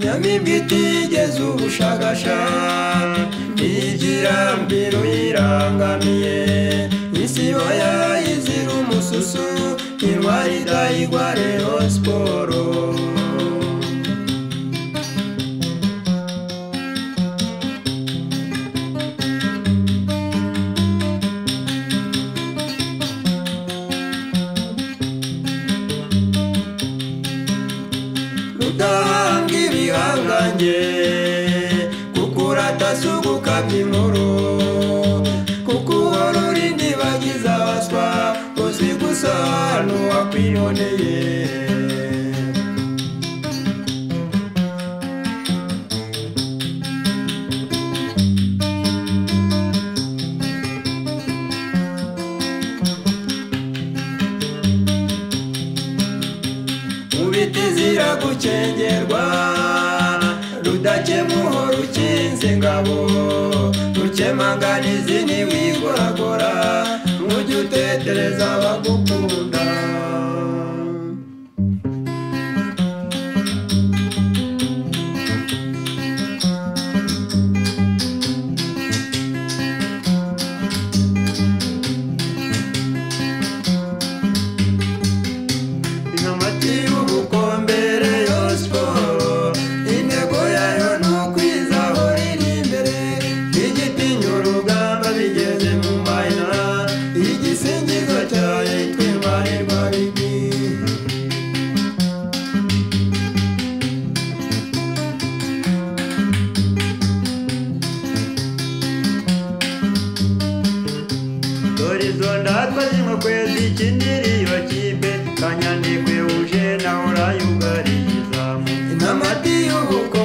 harimo imiti igeza ubushagasha igira mbiru irangamiye isibo yayizira umususu indwara idahigwa rero siporo rutanga ibihangange kukurata si ugukabya inkuru kuko uhora urindi bagize abaswa uzi gusa ahantu wakwiboneye ubiti zira gucengerwa rudakemuho rukinze ingabo rukemangana izini wigoragora ntujye utetereza abagukunda inamati y'ubukombere yo siporo intego yayo ni ukwizaho riri imbere igitinya urugamba bigeze mu mayina igisingizo cyayo twirwanirwa bibi dore izo ndatwa z'inkokwe zikindiriyo kipe kanyandikwe uje nawe urayugariza intamati y'ubuko